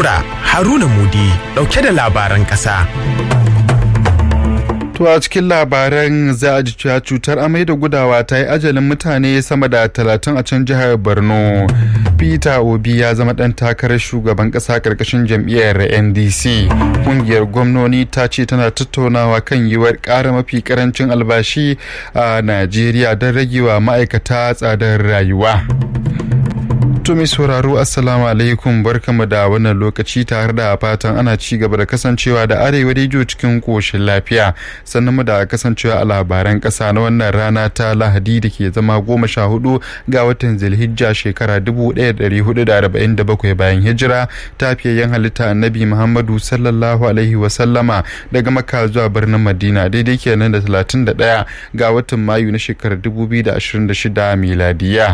Nura Haruna Mudi ɗauke da labaran ƙasa. To a cikin labaran za a ji cewa cutar amai da gudawa ta yi ajalin mutane sama da talatin a can jihar Borno. Peter Obi ya zama ɗan takarar shugaban ƙasa ƙarƙashin jam'iyyar NDC. Ƙungiyar gwamnoni ta ce tana tattaunawa kan yiwuwar ƙara mafi ƙarancin albashi a Najeriya don ragewa ma'aikata tsadar rayuwa. To mai sauraro assalamu alaikum barkamu da wannan lokaci tare da fatan ana ci gaba da kasancewa da arewa rediyo cikin koshin lafiya sannan mu da kasancewa a labaran kasa na wannan rana ta lahadi da ke zama goma sha hudu ga watan zilhijja shekara dubu ɗaya da hudu da arba'in da bakwai bayan hijira ta fiyayyen halitta annabi muhammadu sallallahu alaihi wasallama daga makka zuwa birnin madina daidai kenan da talatin da ɗaya ga watan mayu na shekarar dubu biyu da ashirin da shida miladiya.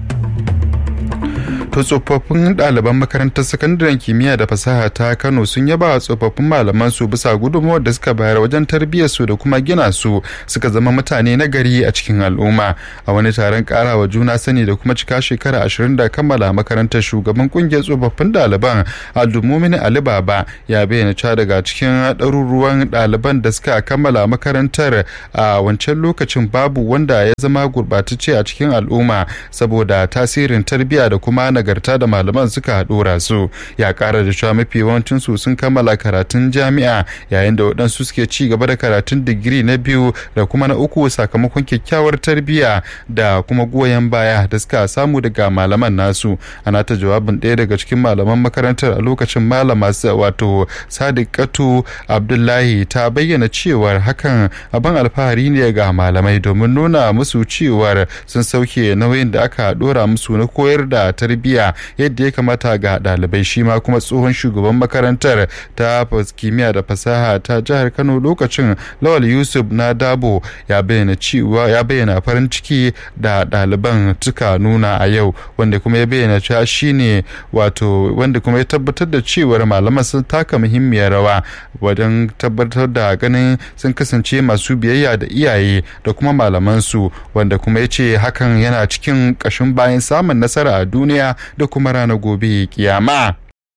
to tsofaffin ɗaliban makarantar sakandaren kimiyya da fasaha ta kano sun yaba wa tsofaffin malaman su bisa gudunmawar da suka bayar wajen tarbiyyar su da kuma gina su suka zama mutane na gari a cikin al'umma a wani taron karawa juna sani da kuma cika shekara ashirin da kammala makarantar shugaban kungiyar tsofaffin ɗaliban abdulmumin ali baba ya bayyana cewa daga cikin ɗaruruwan ɗaliban da suka kammala makarantar a wancan lokacin babu wanda ya zama gurɓatacce a cikin al'umma saboda tasirin tarbiyya da kuma nagarta da malaman suka dora su ya kara da cewa mafi yawancin su sun kammala karatun jami'a yayin da waɗansu suke ci gaba da karatun digiri na biyu da kuma na uku sakamakon kyakkyawar tarbiyya da kuma goyon baya da suka samu daga malaman nasu ana ta jawabin ɗaya daga cikin malaman makarantar a lokacin malama wato sadiqatu abdullahi ta bayyana cewar hakan abin alfahari ne ga malamai domin nuna musu cewar sun sauke nauyin da aka dora musu na koyar da tarbiyya tarbiyya yadda ya kamata ga ɗalibai shi ma kuma tsohon shugaban makarantar ta kimiyya da fasaha ta jihar kano lokacin lawal yusuf na dabo ya bayyana cewa ya bayyana farin ciki da ɗaliban suka nuna a yau wanda kuma ya bayyana cewa shine wato wanda kuma ya tabbatar da cewar malaman sun taka muhimmiyar rawa wajen tabbatar da ganin sun kasance masu biyayya da iyaye da kuma malamansu wanda kuma ya ce hakan yana cikin ƙashin bayan samun nasara a duniya da kuma ranar gobe kiyama.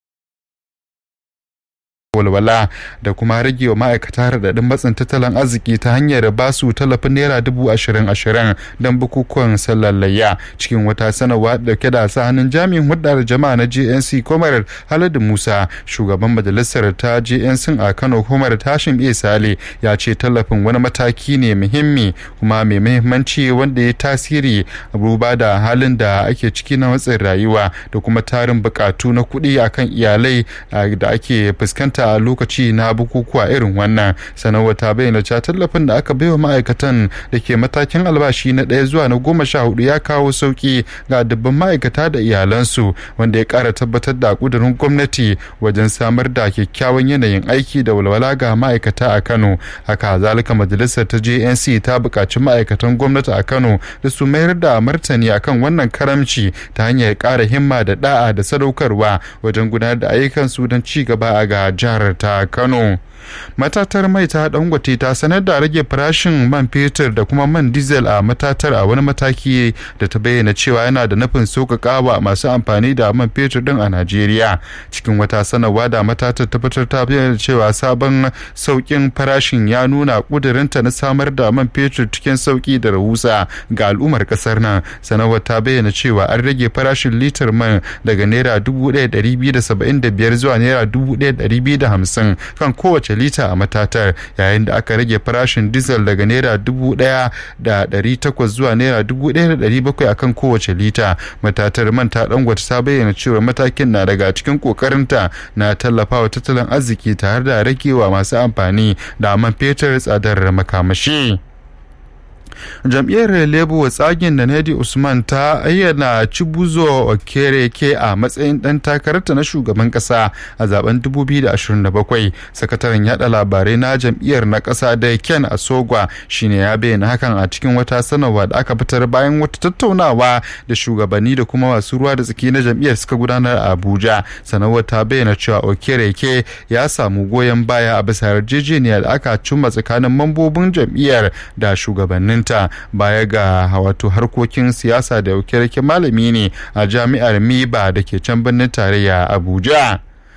walwala da kuma rage wa ma'aikata raɗaɗin matsin tattalin arziki ta hanyar ba su tallafin naira dubu ashirin ashirin don bukukuwan sallar layya cikin wata sanarwa dauke da sa hannun jami'in hudar jama'a na gnc komar haladu musa shugaban majalisar ta gnc a kano komar tashin iya sale ya ce tallafin wani mataki ne muhimmi kuma mai muhimmanci wanda ya tasiri duba da halin da ake ciki na matsin rayuwa da kuma tarin bukatu na kuɗi akan iyalai da ake fuskanta a lokaci na bukukuwa irin wannan sanarwa ta bayyana cewa tallafin da aka baiwa ma'aikatan da ke matakin albashi na ɗaya zuwa na goma sha hudu ya kawo sauki ga dubban ma'aikata da iyalansu wanda ya ƙara tabbatar da ƙudurin gwamnati wajen samar da kyakkyawan yanayin aiki da walwala ga ma'aikata a kano haka zalika majalisar ta jnc ta buƙaci ma'aikatan gwamnati a kano da su mayar da martani akan wannan karamci ta hanyar ƙara himma da da'a da sadaukarwa wajen gudanar da ayyukansu don ci gaba a ga jihar jihar ta Kano. Matatar mai ta dangote ta sanar da rage farashin man fetur da kuma man diesel a matatar a wani mataki da ta bayyana cewa yana da nufin sauƙaƙawa masu amfani da man fetur din a Najeriya. Cikin wata sanarwa da matatar ta fitar ta bayyana cewa sabon sauƙin farashin ya nuna ƙudurinta na samar da man fetur cikin sauƙi da rahusa ga al'ummar ƙasar nan. Sanarwar ta bayyana cewa an rage farashin litar man daga naira dubu ɗaya ɗari biyu da saba'in da biyar zuwa naira dubu ɗaya ɗari biyu da hamsin kan kowace lita a matatar yayin da aka rage farashin diesel daga naira dubu ɗaya da ɗari takwas zuwa naira dubu ɗaya da ɗari bakwai akan kowace lita matatar man ta dangwata ta bayyana cewa matakin na daga cikin kokarinta na tallafawa tattalin arziki tare da ragewa masu amfani da man fetur tsadar makamashi. jam'iyyar labour tsagin da nadi usman ta ayyana cibuzo okereke a matsayin dan takararta na shugaban kasa a zaben 2027 sakataren yada labarai na jam'iyyar na kasa da ken asogwa shine ya bayyana hakan a cikin wata sanarwa da aka fitar bayan wata tattaunawa da shugabanni da kuma masu ruwa da tsaki na jam'iyyar suka gudanar a abuja sanarwar ta bayyana cewa okereke ya samu goyon baya a bisa yarjejeniya da aka cimma tsakanin mambobin jam'iyyar da shugabanninta baya ga wato harkokin siyasa da okereke malami ne a jami'ar miba da ke can birnin tarayya abuja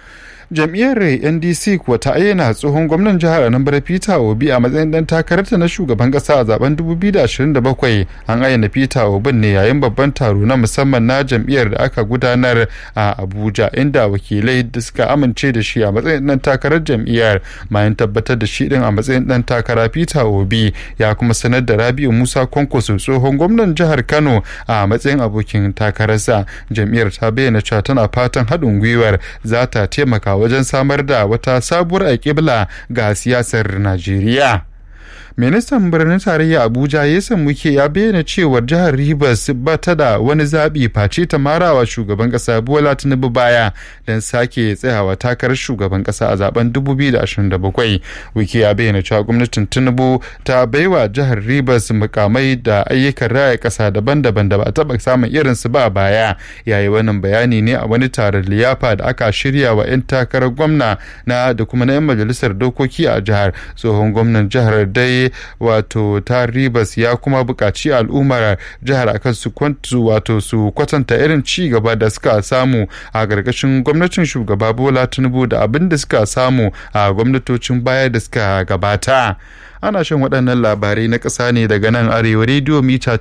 jam'iyyar ndc kuwa ta ayyana tsohon gwamnan jihar anambra peter obi a matsayin dan takararta na shugaban kasa a zaben 2027 an ayyana peter obi ne yayin babban taro na musamman na jam'iyyar da aka gudanar a abuja inda wakilai da suka amince da shi a matsayin dan takarar jam'iyyar bayan tabbatar da shi din a matsayin dan takara peter obi ya kuma sanar da rabiu musa kwankwaso tsohon gwamnan jihar kano a matsayin abokin takararsa jam'iyyar ta bayyana cewa tana fatan haɗin gwiwar za ta taimaka wajen samar da wata sabuwar alƙibla ga siyasar Najeriya. ministan birnin tarayya abuja ya muke ya bayyana cewar jihar rivers ba ta da wani zaɓi face ta marawa shugaban ƙasa bola tinubu baya don sake tsayawa takarar shugaban ƙasa a zaben 2027 wike ya bayyana cewa gwamnatin tinubu ta baiwa jihar rivers mukamai da ayyukan raya ƙasa daban-daban da ba a taɓa samun irinsu ba a baya yayi wannan bayani ne a wani taron liyafa da aka shirya wa 'yan takarar gwamna na da kuma na 'yan majalisar dokoki a jihar tsohon gwamnan jihar dai wato ta ribas ya kuma buƙaci al'ummar jihar akan su wato su kwatanta irin ci gaba da suka samu a ƙarƙashin gwamnatin shugaba bola tinubu da abin da suka samu a gwamnatocin baya da suka gabata ana shan waɗannan labarai na ƙasa ne daga nan arewa rediyo mita